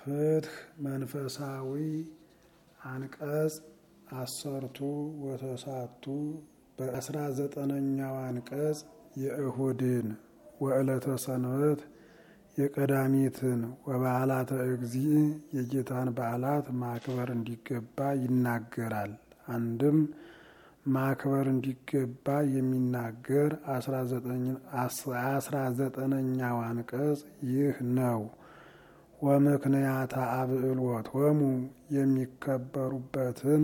ፍትህ መንፈሳዊ አንቀጽ አሰርቱ ወተሳቱ በአስራ ዘጠነኛው አንቀጽ የእሁድን ወዕለተ ሰንበት የቀዳሚትን ወበዓላተ እግዚእ የጌታን በዓላት ማክበር እንዲገባ ይናገራል። አንድም ማክበር እንዲገባ የሚናገር አስራ ዘጠነኛው አንቀጽ ይህ ነው። ወምክንያተ አብዕሎቶሙ የሚከበሩበትን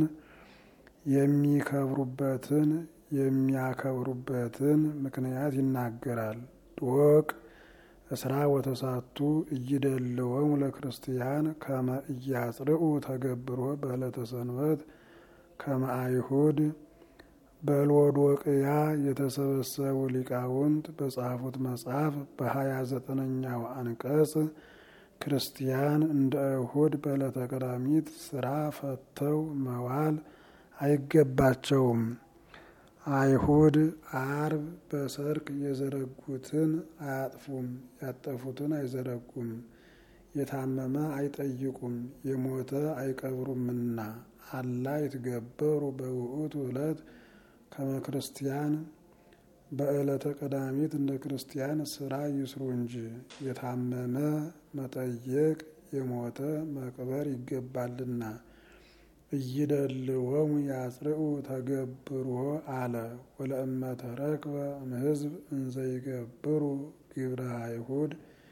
የሚከብሩበትን የሚያከብሩበትን ምክንያት ይናገራል። ዶቅ እስራ ወተሳቱ እይደልወሙ ለክርስቲያን ከመ እያጽርኡ ተገብሮ በዕለተ ሰንበት ከመ አይሁድ በሎዶቅያ የተሰበሰቡ ሊቃውንት በጻፉት መጽሐፍ በሀያ ዘጠነኛው አንቀጽ ክርስቲያን እንደ አይሁድ በዕለተ ቀዳሚት ስራ ፈተው መዋል አይገባቸውም። አይሁድ አርብ በሰርክ የዘረጉትን አያጥፉም፣ ያጠፉትን አይዘረጉም፣ የታመመ አይጠይቁም፣ የሞተ አይቀብሩምና አላ ይትገበሩ በውእቱ ዕለት ከመ ክርስቲያን በዕለተ ቀዳሚት እንደ ክርስቲያን ስራ ይስሩ እንጂ የታመመ መጠየቅ የሞተ መቅበር ይገባልና። እይደልወሙ ያጽርኡ ተገብሮ አለ ወለእመ ተረክበ እምሕዝብ እንዘይገብሩ ግብረ አይሁድ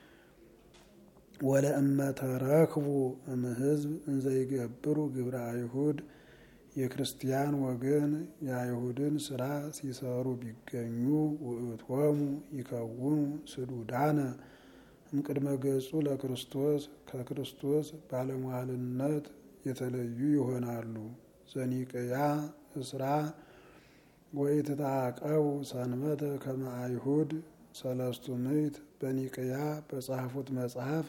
ወለእመ ተረክቡ እምሕዝብ እንዘይገብሩ ግብረ አይሁድ የክርስቲያን ወገን የአይሁድን ስራ ሲሰሩ ቢገኙ ውእቶሙ ይከውኑ ስዱዳነ እምቅድመ ገጹ ለክርስቶስ ከክርስቶስ ባለሟልነት የተለዩ ይሆናሉ። ዘኒቅያ እስራ ወኢትታቀቡ ሰንበተ ከመ አይሁድ ሰለስቱ ምዕት በኒቅያ በጻፉት መጽሐፍ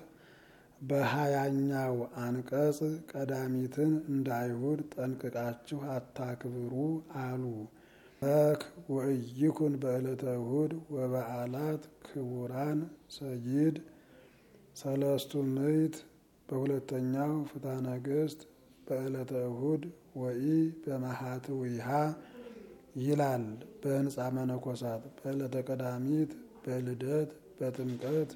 በሀያኛው አንቀጽ ቀዳሚትን እንደ አይሁድ ጠንቅቃችሁ አታክብሩ አሉ። በክ ወእይኩን በዕለተ እሁድ ወበዓላት ክቡራን ሰይድ ሰለስቱ ምዕት በሁለተኛው ፍትሐ ነገሥት በዕለተ እሁድ ወኢ በመሃትዊሃ ይላል። በህንፃ መነኮሳት በዕለተ ቀዳሚት በልደት በጥምቀት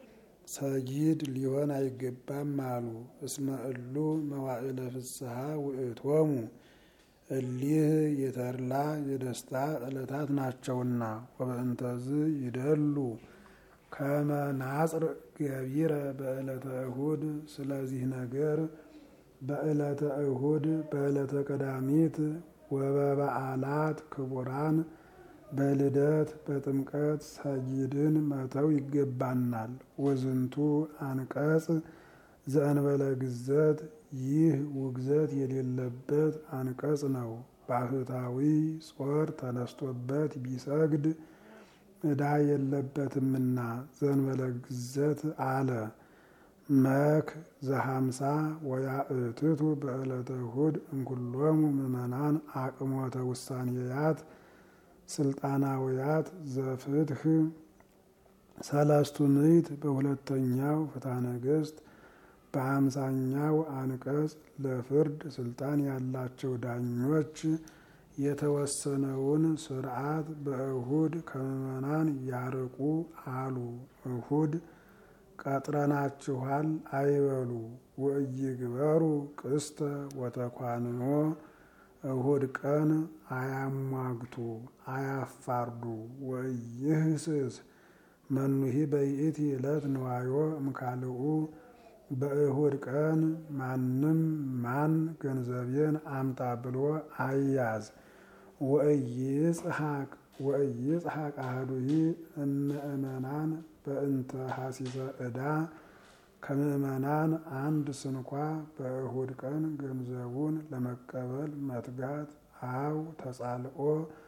ሰጊድ ሊሆን አይገባም አሉ። እስመ እሉ መዋዕለ ፍስሐ ውእቶሙ እሊህ የተድላ የደስታ ዕለታት ናቸውና ወበእንተዝ ይደሉ ከመ ናጽር ገቢረ በዕለተ እሁድ። ስለዚህ ነገር በዕለተ እሁድ በዕለተ ቀዳሚት ወበበዓላት ክቡራን በልደት በጥምቀት ሰጊድን መተው ይገባናል። ወዝንቱ አንቀጽ ዘእንበለ ግዘት ይህ ውግዘት የሌለበት አንቀጽ ነው። ባህታዊ ጾር ተነስቶበት ቢሰግድ ዕዳ የለበትምና ዘእንበለ ግዘት አለ። መክ ዘሀምሳ ወያእትቱ በዕለተ እሁድ እንኩሎሙ ምእመናን አቅሞተ ውሳኔያት ስልጣናውያት ዘፍትህ ሰለስቱ ምዕት በሁለተኛው ፍትሐ ነገሥት በአምሳኛው አንቀጽ ለፍርድ ስልጣን ያላቸው ዳኞች የተወሰነውን ስርዓት በእሁድ ከምዕመናን ያርቁ አሉ። እሁድ ቀጥረናችኋል አይበሉ። ወእይግበሩ ቅስተ ወተኳንኖ እሁድ ቀን አያሟግቱ አያፋርዱ። ወይህስስ መኑሂ በይእቲ ዕለት ንዋዮ እምካልኡ በእሁድ ቀን ማንም ማን ገንዘቤን አምጣ ብሎ አያዝ። ወእይጽሐቅ ወእይጽሐቅ አህዱሂ እምእመናን በእንተ ሐሲሰ ዕዳ ከምእመናን አንድ ስንኳ በእሁድ ቀን ገንዘቡን ለመቀበል መትጋት አው ተጻልኦ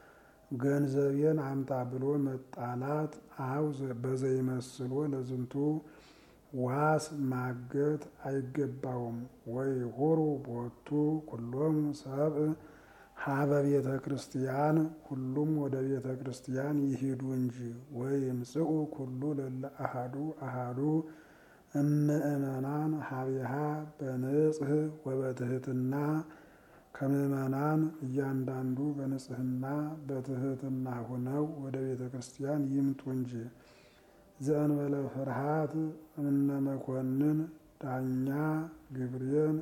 ገንዘቤን አምጣ ብሎ መጣላት አው በዘይመስሎ ለዝንቱ ዋስ ማገት አይገባውም። ወይ ሁሩ ቦቱ ኩሎሙ ሰብእ ሀበ ቤተ ክርስቲያን ሁሉም ወደ ቤተ ክርስቲያን ይሂዱ እንጂ። ወይ ይምጽኡ ኩሉ ለለ አሃዱ አሃዱ እምእመናን ሀቢሃ በንጽህ ወበትህትና ከምእመናን እያንዳንዱ በንጽህና በትህትና ሆነው ወደ ቤተ ክርስቲያን ይምጡ እንጂ ዘእንበለ ፍርሃት እምነ መኮንን ዳኛ ግብሬን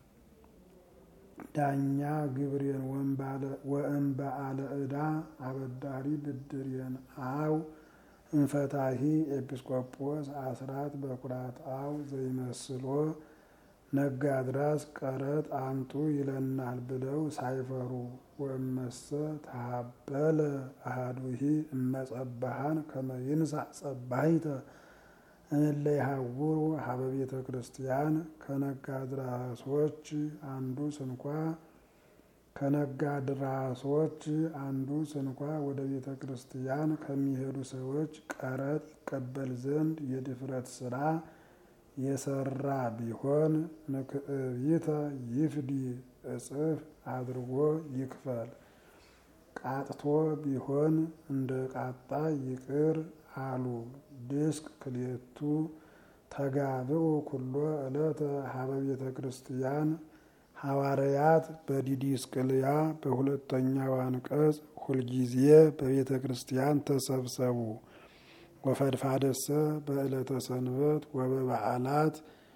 ዳኛ ግብሬን ወእምበአለ ዕዳ አበዳሪ ብድሬን አው እንፈታሂ ኤጲስቆጶስ አስራት በኩራት አው ዘይመስሎ ነጋድራስ ቀረጥ አምጡ ይለናል ብለው ሳይፈሩ ወእመሰ ተሃበለ አሃዱሂ እመጸባሃን ከመይንሳ ጸባሂተ እለ ይሃውሩ ሀበ ቤተ ክርስቲያን ከነጋድራሶች አንዱ ስንኳ ከነጋድራሶች አንዱ ስንኳ ወደ ቤተ ክርስቲያን ከሚሄዱ ሰዎች ቀረጥ ይቀበል ዘንድ የድፍረት ስራ የሰራ ቢሆን ምክዕቢተ ይፍዲ እጽፍ አድርጎ ይክፈል። ቃጥቶ ቢሆን እንደ ቃጣ ይቅር አሉ። ድስቅ ክሌቱ ተጋብኡ ኩሎ ዕለተ ሀበ ቤተ ክርስቲያን ሐዋርያት በዲዲስቅልያ በሁለተኛው አንቀጽ ሁልጊዜ በቤተ ክርስቲያን ተሰብሰቡ። ወፈድፋደሰ በዕለተ ሰንበት ወበበዓላት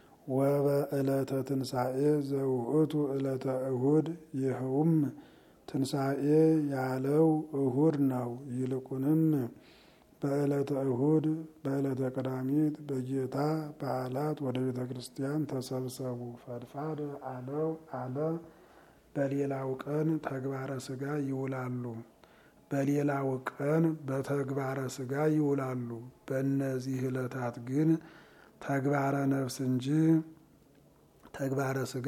ወበዕለተ ትንሣኤ ዘውእቱ ዕለተ እሁድ ይኸውም ትንሣኤ ያለው እሁድ ነው። ይልቁንም በዕለተ እሁድ በዕለተ ቀዳሚት በጌታ በዓላት ወደ ቤተ ክርስቲያን ተሰብሰቡ። ፈድፋድ አለው አለ በሌላው ቀን ተግባረ ሥጋ ይውላሉ። በሌላው ቀን በተግባረ ሥጋ ይውላሉ። በእነዚህ ዕለታት ግን ተግባረ ነፍስ እንጂ ተግባረ ሥጋ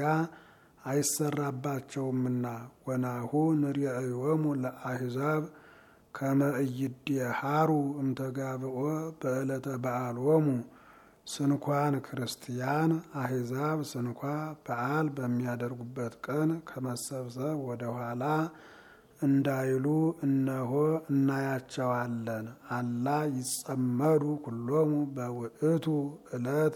አይሰራባቸውምና ወናሁ ንርአዮሙ ለአሕዛብ ከመ ኢይድሃሩ እምተጋብኦ በዕለተ በዓሎሙ ስንኳን ክርስቲያን አሕዛብ ስንኳ በዓል በሚያደርጉበት ቀን ከመሰብሰብ ወደ ኋላ እንዳይሉ እነሆ እናያቸዋለን። አላ ይጸመዱ ኩሎሙ በውእቱ ዕለት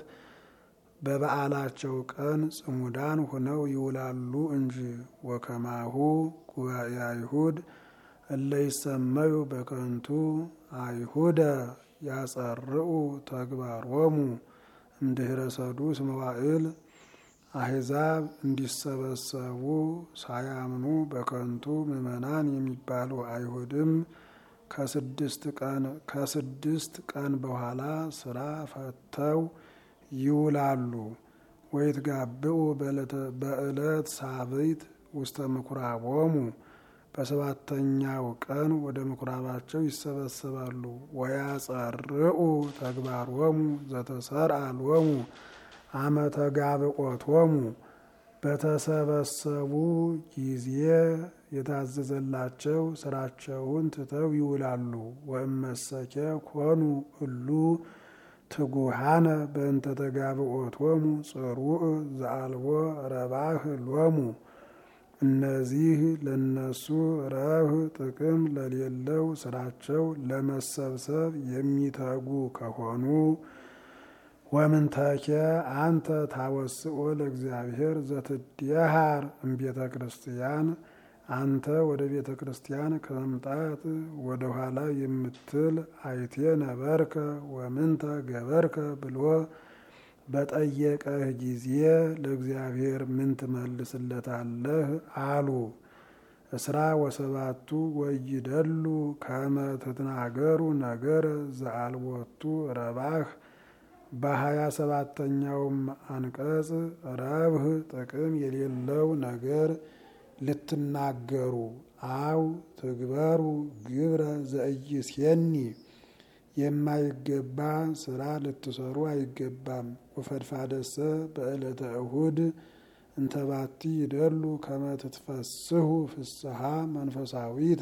በበዓላቸው ቀን ጽሙዳን ሆነው ይውላሉ እንጂ ወከማሁ ጉባኤ አይሁድ እለ ይሰመዩ በከንቱ አይሁደ ያጸርኡ ተግባሮሙ እምድኅረ ሰዱስ መዋዕል አሕዛብ እንዲሰበሰቡ ሳያምኑ በከንቱ ምዕመናን የሚባሉ አይሁድም ከስድስት ቀን ከስድስት ቀን በኋላ ስራ ፈተው ይውላሉ። ወይትጋብኡ በዕለት ሳብዕት ውስተ ምኩራቦሙ በሰባተኛው ቀን ወደ ምኩራባቸው ይሰበሰባሉ። ወያጸርኡ ተግባሮሙ ዘተሰርአ ሎሙ አመ ተጋብኦቶሙ በተሰበሰቡ ጊዜ የታዘዘላቸው ስራቸውን ትተው ይውላሉ። ወእመሰኬ ኮኑ እሉ ትጉሃነ በእንተ ተጋብኦቶሙ ጽሩዕ ዘአልቦ ረባህ ሎሙ እነዚህ ለነሱ ረብህ ጥቅም ለሌለው ስራቸው ለመሰብሰብ የሚተጉ ከሆኑ ወምንተኬ አንተ ታወስኦ ለእግዚአብሔር ዘትድየሃር እምቤተ ክርስቲያን አንተ ወደ ቤተ ክርስቲያን ከመምጣት ወደ ኋላ የምትል አይቴ ነበርከ ወምንተ ገበርከ ብሎ በጠየቀህ ጊዜ ለእግዚአብሔር ምን ትመልስለታለህ? አሉ። እስራ ወሰባቱ ወይደሉ ከመ ትትናገሩ ነገር ዘአልቦቱ ረባህ በሀያ ሰባተኛውም አንቀጽ ረብህ ጥቅም የሌለው ነገር ልትናገሩ አው ትግበሩ ግብረ ዘኢይሴኒ የማይገባ ስራ ልትሰሩ አይገባም። ወፈድፋደሰ በዕለተ እሁድ እንተባቲ ይደሉ ከመ ትትፈስሑ ፍስሐ መንፈሳዊተ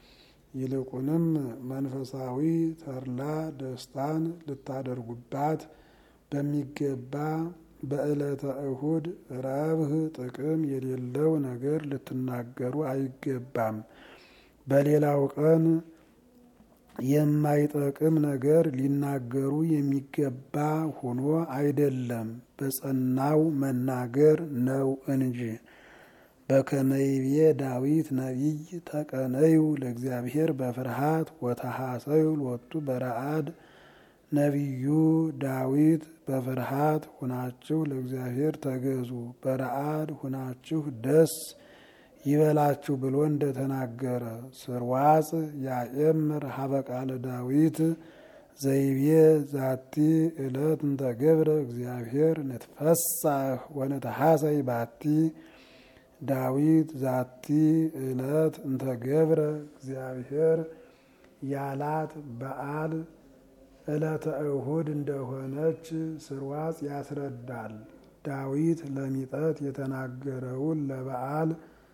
ይልቁንም መንፈሳዊ ተድላ ደስታን ልታደርጉባት በሚገባ በዕለተ እሁድ ረብህ ጥቅም የሌለው ነገር ልትናገሩ አይገባም። በሌላው ቀን የማይጠቅም ነገር ሊናገሩ የሚገባ ሆኖ አይደለም፣ በጸናው መናገር ነው እንጂ። በከመይቤ ዳዊት ነቢይ ተቀነዩ ለእግዚአብሔር በፍርሃት ወተሐሰዩ ሎቱ በረአድ ነቢዩ ዳዊት በፍርሃት ሁናችሁ ለእግዚአብሔር ተገዙ፣ በረአድ ሁናችሁ ደስ ይበላችሁ ብሎ እንደተናገረ ስርዋጽ ያኤምር ሀበ ቃለ ዳዊት ዘይቤ ዛቲ ዕለት እንተ ገብረ እግዚአብሔር ንትፈሳህ ወነተሐሰይ ባቲ ዳዊት ዛቲ ዕለት እንተ ገብረ እግዚአብሔር ያላት በዓል ዕለተ እሁድ እንደሆነች ስርዋጽ ያስረዳል። ዳዊት ለሚጠት የተናገረውን ለበዓል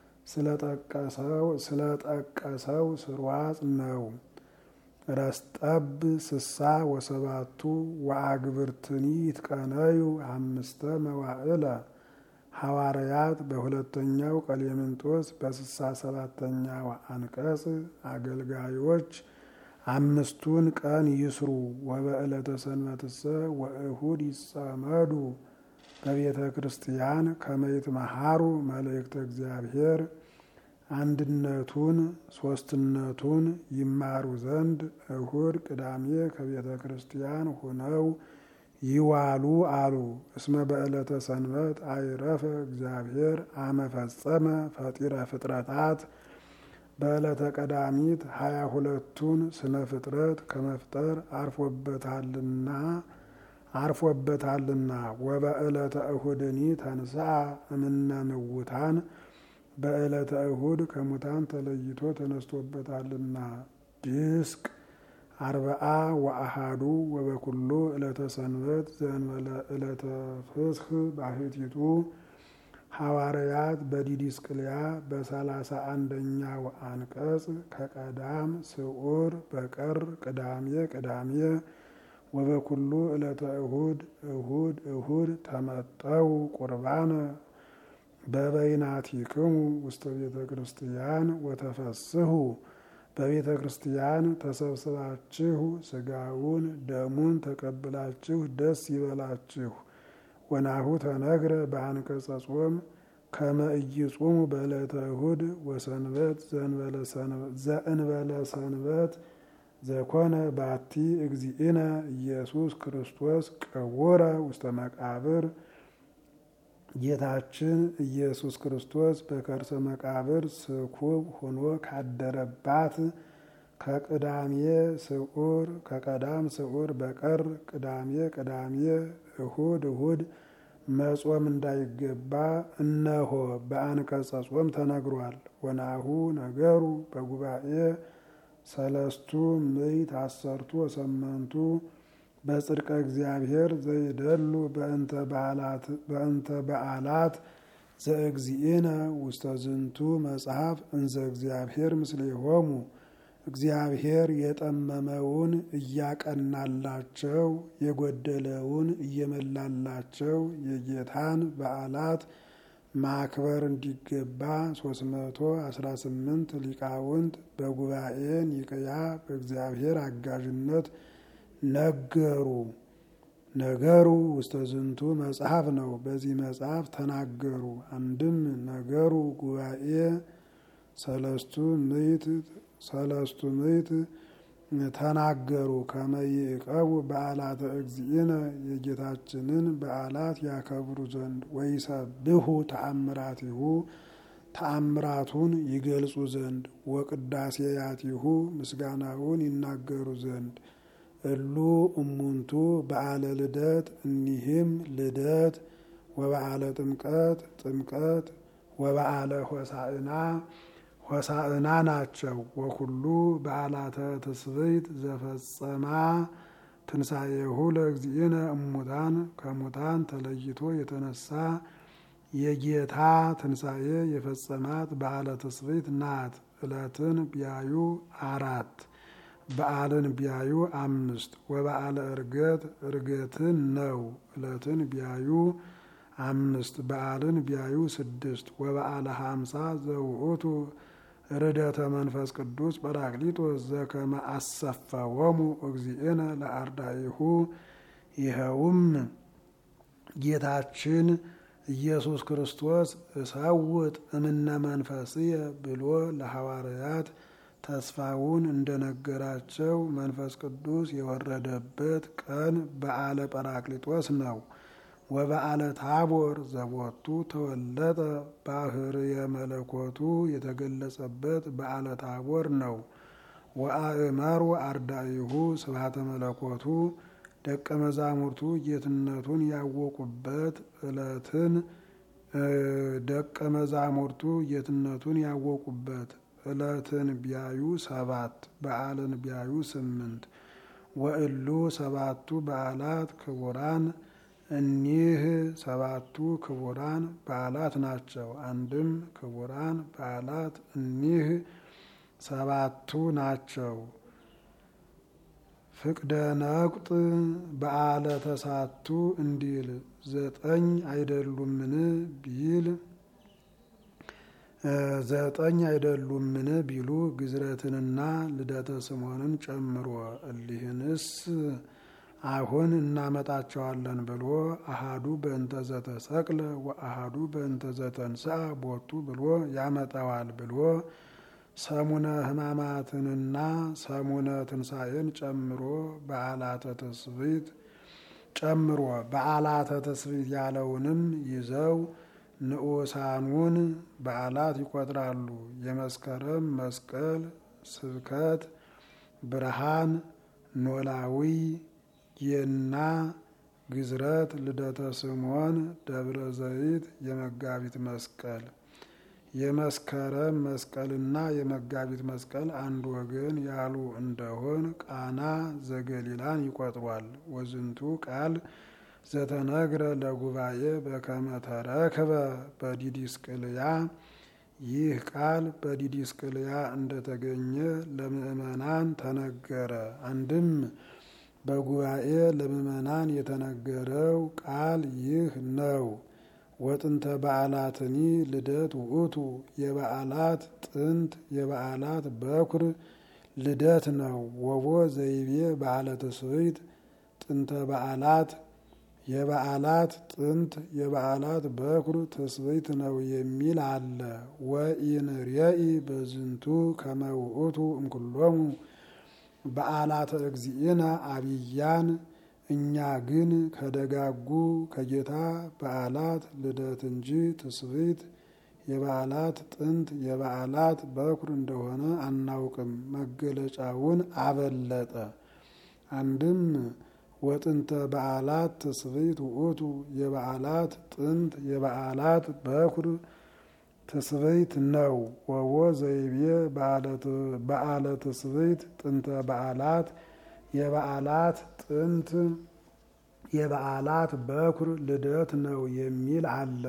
ስለጠቀሰው ስርዋጽ ነው። ረስጠብ ስሳ ወሰባቱ ወአግብርትኒ ይትቀነዩ አምስተ መዋዕለ ሐዋርያት በሁለተኛው ቀሌምንጦስ በስሳ ሰባተኛው አንቀጽ አገልጋዮች አምስቱን ቀን ይስሩ ወበዕለተ ሰንበትሰ ወእሁድ ይጸመዱ በቤተ ክርስቲያን ከመይት መሃሩ መልእክተ እግዚአብሔር አንድነቱን ሶስትነቱን ይማሩ ዘንድ እሁድ ቅዳሜ ከቤተ ክርስቲያን ሆነው ይዋሉ አሉ። እስመ በዕለተ ሰንበት አይረፈ እግዚአብሔር አመፈጸመ ፈጢረ ፍጥረታት በዕለተ ቀዳሚት ሀያ ሁለቱን ስነ ፍጥረት ከመፍጠር አርፎበታልና አርፎበታልና ወበዕለተ እሁድኒ ተንሥአ እምነ ምውታን በዕለተ እሁድ ከሙታን ተለይቶ ተነስቶበታልና ድስቅ አርበአ ወአሃዱ ወበኩሉ ዕለተ ሰንበት ዘእንበለ ዕለተ ፍስሕ ባሕቲቱ ሐዋርያት በዲዲስቅልያ በሰላሳ አንደኛው አንቀጽ ከቀዳም ስዑር በቀር ቅዳሜ ቅዳሜ ወበኩሉ ዕለተ እሁድ እሁድ እሁድ ተመጠው ቁርባነ በበይናቲክሙ ውስተ ቤተ ክርስቲያን ወተፈስሑ በቤተ ክርስቲያን ተሰብስባችሁ ስጋውን ደሙን ተቀብላችሁ ደስ ይበላችሁ። ወናሁ ተነግረ በአንቀጸ ጾም ከመ ኢይጹሙ በዕለተ እሁድ ወሰንበት ዘእንበለ ሰንበት ዘኮነ ባቲ እግዚእነ ኢየሱስ ክርስቶስ ቀወረ ውስተ መቃብር ጌታችን ኢየሱስ ክርስቶስ በከርሰ መቃብር ስኩብ ሆኖ ካደረባት ከቅዳሜ ስዑር ከቀዳም ስዑር በቀር ቅዳሜ ቅዳሜ እሁድ እሁድ መጾም እንዳይገባ እነሆ በአንቀጸ ጾም ተነግሯል። ወናሁ ነገሩ በጉባኤ ሰለስቱ ምዕት አሰርቱ ወሰመንቱ በጽድቀ እግዚአብሔር ዘይደሉ በእንተ በዓላት ዘእግዚእነ ውስተ ዝንቱ መጽሐፍ እንዘ እግዚአብሔር ምስሌሆሙ እግዚአብሔር የጠመመውን እያቀናላቸው የጎደለውን እየመላላቸው የጌታን በዓላት ማክበር እንዲገባ ሶስት መቶ አስራ ስምንት ሊቃውንት በጉባኤ ኒቅያ በእግዚአብሔር አጋዥነት ነገሩ። ነገሩ ውስተ ዝንቱ መጽሐፍ ነው። በዚህ መጽሐፍ ተናገሩ። አንድም ነገሩ ጉባኤ ሰለስቱ ምዕት ሰለስቱ ምዕት ተናገሩ። ከመይቀቡ በዓላተ እግዚእነ የጌታችንን በዓላት ያከብሩ ዘንድ ወይሰብሑ ተአምራቲሁ ተአምራቱን ይገልጹ ዘንድ ወቅዳሴያቲሁ ምስጋናውን ይናገሩ ዘንድ እሉ እሙንቱ በዓለ ልደት እኒህም ልደት ወበዓለ ጥምቀት ጥምቀት ወበዓለ ሆሳዕና ሆሳዕና ናቸው። ወኩሉ በዓላተ ትስብእት ዘፈጸማ ትንሣኤሁ ለእግዚእነ እሙታን ከሙታን ተለይቶ የተነሳ የጌታ ትንሣኤ የፈጸማት በዓለ ትስብእት ናት። ዕለትን ቢያዩ አራት በዓልን ቢያዩ አምስት ወበዓለ ዕርገት ዕርገትን ነው። ዕለትን ቢያዩ አምስት በዓልን ቢያዩ ስድስት ወበዓለ ሀምሳ ዘውእቱ ርደተ መንፈስ ቅዱስ ጰራቅሊጦስ ዘከመ አሰፈወሙ እግዚእነ ለአርዳኢሁ ይኸውም ጌታችን ኢየሱስ ክርስቶስ እሰውጥ እምነ መንፈስየ ብሎ ለሐዋርያት ተስፋውን እንደነገራቸው መንፈስ ቅዱስ የወረደበት ቀን በዓለ ጰራቅሊጦስ ነው። ወበዓለ ታቦር ዘቦቱ ተወለጠ ባህርየ መለኮቱ የተገለጸበት በዓለ ታቦር ነው። ወአእመሩ አርዳኢሁ ስብሐተ መለኮቱ ደቀ መዛሙርቱ ጌትነቱን ያወቁበት ዕለትን ደቀ መዛሙርቱ ጌትነቱን ያወቁበት ዕለትን ቢያዩ ሰባት በዓልን ቢያዩ ስምንት ወእሉ ሰባቱ በዓላት ክቡራን እኒህ ሰባቱ ክቡራን በዓላት ናቸው። አንድም ክቡራን በዓላት እኒህ ሰባቱ ናቸው። ፍቅደ ነቁጥ በዓለ ተሳቱ እንዲል ዘጠኝ አይደሉምን ቢል ዘጠኝ አይደሉምን ቢሉ ግዝረትንና ልደተ ስምዖንን ጨምሮ እሊህንስ አሁን እናመጣቸዋለን ብሎ አሃዱ በእንተ ዘተሰቅለ ወአሃዱ በእንተ ዘተንሥአ ቦቱ ብሎ ያመጣዋል ብሎ ሰሙነ ሕማማትንና ሰሙነ ትንሣኤን ጨምሮ በዓላተ ትስብእት ጨምሮ በዓላተ ትስብእት ያለውንም ይዘው ንዑሳኑን በዓላት ይቆጥራሉ። የመስከረም መስቀል፣ ስብከት፣ ብርሃን፣ ኖላዊ፣ ጌና፣ ግዝረት፣ ልደተ ስምዖን፣ ደብረ ዘይት፣ የመጋቢት መስቀል የመስከረም መስቀልና የመጋቢት መስቀል አንድ ወገን ያሉ እንደሆን ቃና ዘገሊላን ይቆጥሯል። ወዝንቱ ቃል ዘተነግረ ለጉባኤ በከመ ተረክበ በዲዲስቅልያ ይህ ቃል በዲዲስቅልያ እንደተገኘ ለምእመናን ተነገረ። አንድም በጉባኤ ለምእመናን የተነገረው ቃል ይህ ነው። ወጥንተ በዓላትኒ ልደት ውእቱ የበዓላት ጥንት የበዓላት በኩር ልደት ነው። ወቦ ዘይቤ በዓለ ትስብእት ጥንተ በዓላት የበዓላት ጥንት የበዓላት በኩር ትስብእት ነው የሚል አለ። ወኢንርየኢ በዝንቱ ከመ ውእቱ እምኩሎሙ በዓላተ እግዚእነ አብያን እኛ ግን ከደጋጉ ከጌታ በዓላት ልደት እንጂ ትስብእት የበዓላት ጥንት የበዓላት በኩር እንደሆነ አናውቅም። መገለጫውን አበለጠ። አንድም ወጥንተ በዓላት ትስብእት ውእቱ የበዓላት ጥንት የበዓላት በኩር ትስብእት ነው። ወቦ ዘይቤ በዓለ ትስብእት ጥንተ በዓላት የበዓላት ጥንት የበዓላት በኩር ልደት ነው የሚል አለ።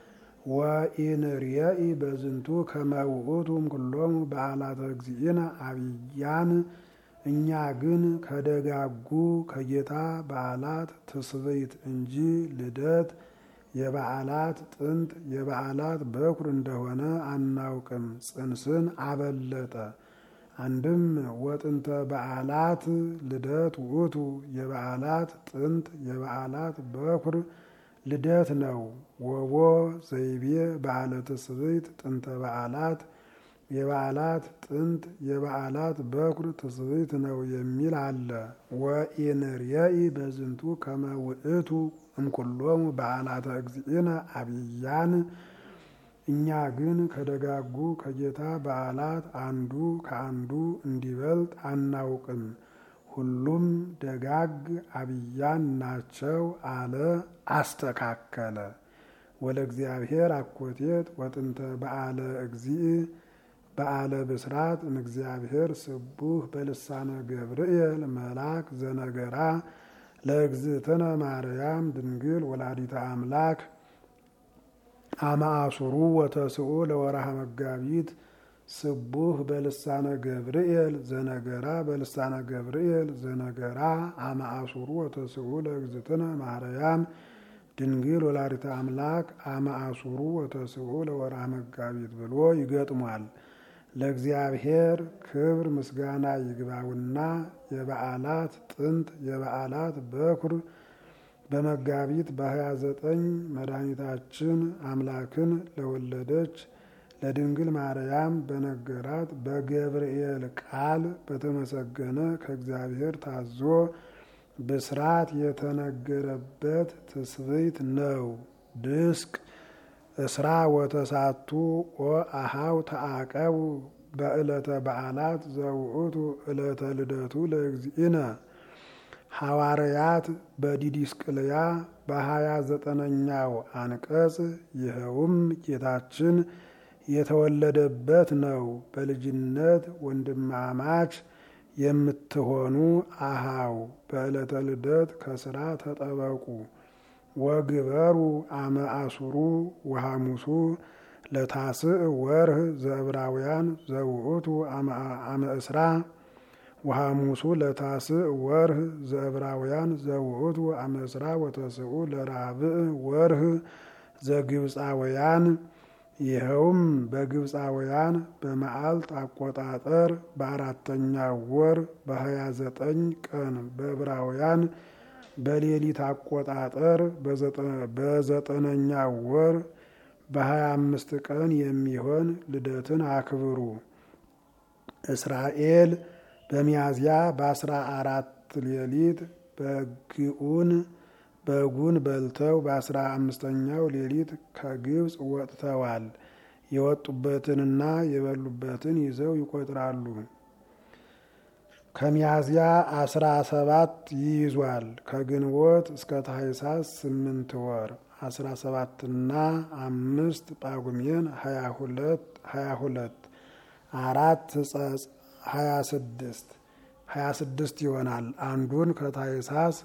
ወኢንርየኢ በዝንቱ ከመ ውእቱ እምኩሎሙ በዓላተ እግዚእነ አብያን እኛ ግን ከደጋጉ ከጌታ በዓላት ትስብእት እንጂ ልደት የበዓላት ጥንት የበዓላት በኩር እንደሆነ አናውቅም። ጽንስን አበለጠ። አንድም ወጥንተ በዓላት ልደት ውእቱ የበዓላት ጥንት የበዓላት በኩር ልደት ነው። ወቦ ዘይቤ በዓለ ትስብእት ጥንተ በዓላት የበዓላት ጥንት የበዓላት በኩር ትስብእት ነው የሚል አለ። ወኢንርየኢ በዝንቱ ከመ ውእቱ እምኩሎሙ በዓላተ እግዚእነ አብያን እኛ ግን ከደጋጉ ከጌታ በዓላት አንዱ ከአንዱ እንዲበልጥ አናውቅም። ሁሉም ደጋግ አብያን ናቸው አለ አስተካከለ። ወለ እግዚአብሔር አኮቴት ወጥንተ በዓለ እግዚእ በዓለ ብስራት እምእግዚአብሔር ስቡህ በልሳነ ገብርኤል መልአክ ዘነገራ ለእግዝእትነ ማርያም ድንግል ወላዲተ አምላክ አማአሱሩ ወተስኡ ለወርሃ መጋቢት ስቡህ በልሳነ ገብርኤል ዘነገራ በልሳነ ገብርኤል ዘነገራ አማአሱሩ ወተስኡ ለእግዝእትነ ማርያም ድንግል ወላዲተ አምላክ አማአሱሩ ወተስኡ ለወርሃ መጋቢት ብሎ ይገጥሟል። ለእግዚአብሔር ክብር ምስጋና ይግባውና የበዓላት ጥንት የበዓላት በኩር በመጋቢት በሀያ ዘጠኝ መድኃኒታችን አምላክን ለወለደች ለድንግል ማርያም በነገራት በገብርኤል ቃል በተመሰገነ ከእግዚአብሔር ታዞ ብስራት የተነገረበት ትስብእት ነው። ድስቅ እስራ ወተሳቱ ወአሃው ተአቀቡ በዕለተ በዓላት ዘውእቱ ዕለተ ልደቱ ለእግዚእነ ሐዋርያት በዲዲስቅልያ በሀያ ዘጠነኛው አንቀጽ ይኸውም ጌታችን የተወለደበት ነው። በልጅነት ወንድማማች የምትሆኑ አሃው በዕለተ ልደት ከስራ ተጠበቁ። ወግበሩ አመ አሱሩ ወሐሙሱ ለታስዕ ወርህ ዘዕብራውያን ዘውእቱ አመ እስራ ወሐሙሱ ለታስዕ ወርህ ዘዕብራውያን ዘውእቱ አመ እስራ ወተስዑ ለራብዕ ወርህ ዘግብፃውያን ይኸውም በግብፃውያን በመዓልት አቆጣጠር በአራተኛው ወር በሀያ ዘጠኝ ቀን በዕብራውያን በሌሊት አቆጣጠር በዘጠነኛው ወር በሀያ አምስት ቀን የሚሆን ልደትን አክብሩ። እስራኤል በሚያዝያ በአስራ አራት ሌሊት በግኡን በጉን በልተው በአስራ አምስተኛው ሌሊት ከግብፅ ወጥተዋል። የወጡበትንና የበሉበትን ይዘው ይቆጥራሉ። ከሚያዝያ አስራ ሰባት ይይዟል። ከግንቦት እስከ ታኅሳስ ስምንት ወር አስራ ሰባትና አምስት ጳጉሜን ሀያ ሁለት ሀያ ሁለት አራት ሕጸጽ ሀያ ስድስት ሀያ ስድስት ይሆናል። አንዱን ከታኅሳስ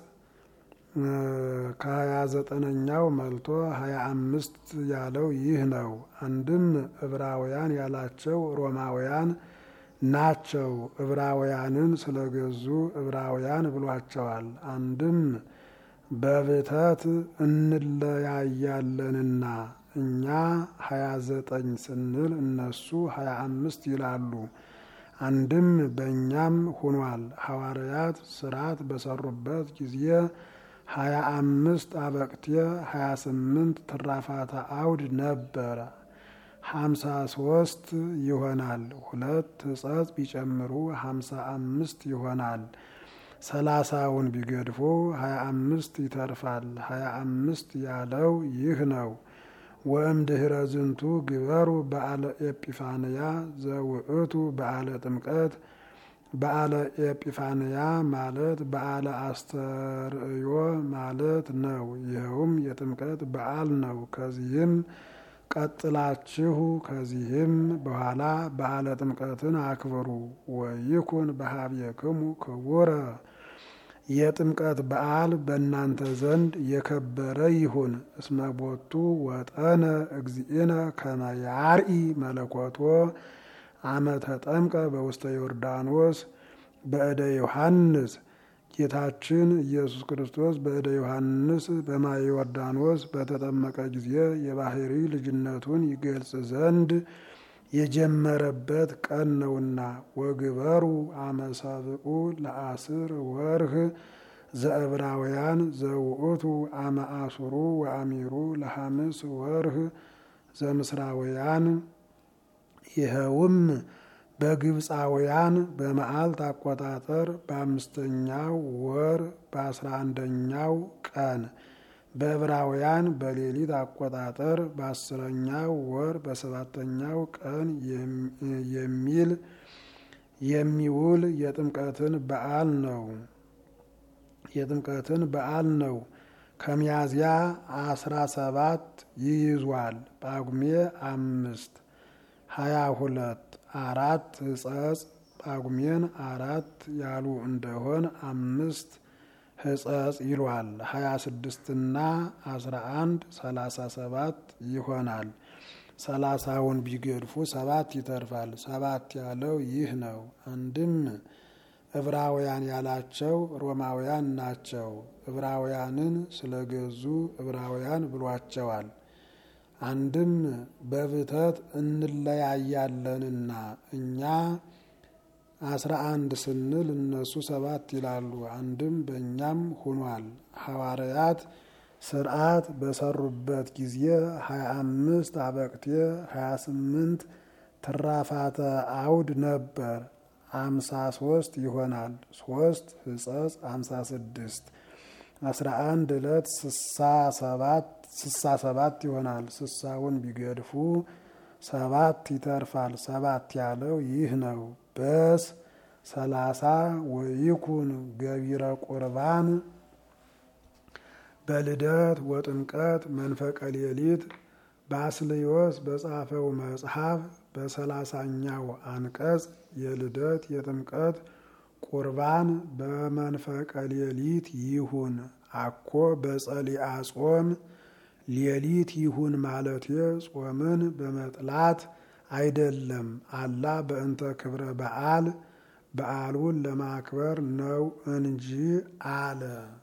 ከሀያ ዘጠነኛው መልቶ ሀያ አምስት ያለው ይህ ነው። አንድም ዕብራውያን ያላቸው ሮማውያን ናቸው። ዕብራውያንን ስለገዙ ዕብራውያን ብሏቸዋል። አንድም በብተት እንለያያለንና እኛ ሀያ ዘጠኝ ስንል እነሱ ሀያ አምስት ይላሉ። አንድም በእኛም ሁኗል። ሐዋርያት ስርዓት በሰሩበት ጊዜ ሀያ አምስት አበቅቴ ሀያ ስምንት ትራፋተ አውድ ነበረ። ሀምሳ ሶስት ይሆናል። ሁለት ሕጸጽ ቢጨምሩ ሀምሳ አምስት ይሆናል። ሰላሳውን ቢገድፎ ሀያ አምስት ይተርፋል። ሀያ አምስት ያለው ይህ ነው። ወእምድኅረ ዝንቱ ግበሩ በዓለ ኤጲፋንያ ዘውእቱ በዓለ ጥምቀት በዓለ ኤጲፋንያ ማለት በዓለ አስተርእዮ ማለት ነው። ይኸውም የጥምቀት በዓል ነው። ከዚህም ቀጥላችሁ ከዚህም በኋላ በዓለ ጥምቀትን አክብሩ። ወይኩን በኀቤክሙ ክቡረ የጥምቀት በዓል በእናንተ ዘንድ የከበረ ይሁን። እስመ ቦቱ ወጠነ እግዚእነ ከመ ያርኢ መለኮቶ አመ ተጠምቀ በውስተ ዮርዳኖስ በእደ ዮሐንስ ጌታችን ኢየሱስ ክርስቶስ በእደ ዮሐንስ በማየ ዮርዳኖስ በተጠመቀ ጊዜ የባህሪ ልጅነቱን ይገልጽ ዘንድ የጀመረበት ቀን ነውና። ወግበሩ አመሳብኡ ለአስር ወርህ ዘዕብራውያን ዘውእቱ አመ አሱሩ ወአሚሩ ለሐምስ ወርህ ዘምስራውያን ይኸውም በግብፃውያን በመዓልት አቆጣጠር በአምስተኛው ወር በአስራ አንደኛው ቀን በዕብራውያን በሌሊት አቆጣጠር በአስረኛው ወር በሰባተኛው ቀን የሚል የሚውል የጥምቀትን በዓል ነው። የጥምቀትን በዓል ነው። ከሚያዝያ አስራ ሰባት ይይዟል። ጳጉሜ አምስት ሀያ ሁለት አራት ሕጸጽ ጳጉሜን አራት ያሉ እንደሆን አምስት ሕጸጽ ይሏል። ሀያ ስድስትና አስራ አንድ ሰላሳ ሰባት ይሆናል። ሰላሳውን ቢገድፉ ሰባት ይተርፋል። ሰባት ያለው ይህ ነው። አንድም ዕብራውያን ያላቸው ሮማውያን ናቸው። ዕብራውያንን ስለገዙ ዕብራውያን ብሏቸዋል። አንድም በብተት እንለያያለንና እኛ አስራ አንድ ስንል እነሱ ሰባት ይላሉ። አንድም በእኛም ሁኗል። ሐዋርያት ስርዓት በሰሩበት ጊዜ ሀያ አምስት አበቅቴ ሀያ ስምንት ትራፋተ አውድ ነበር። አምሳ ሶስት ይሆናል። ሶስት ህጸጽ አምሳ ስድስት አስራ አንድ ዕለት ስሳ ሰባት ስሳ ሰባት ይሆናል። ስሳውን ቢገድፉ ሰባት ይተርፋል። ሰባት ያለው ይህ ነው። በስ ሰላሳ ወይኩን ገቢረ ቁርባን በልደት ወጥምቀት መንፈቀ ሌሊት ባስልዮስ በጻፈው መጽሐፍ በሰላሳኛው አንቀጽ የልደት የጥምቀት ቁርባን በመንፈቀ ሌሊት ይሁን አኮ በጸሊአ ጾም ሌሊት ይሁን ማለቴ ጾምን በመጥላት አይደለም። አላ በእንተ ክብረ በዓል በዓሉን ለማክበር ነው እንጂ አለ።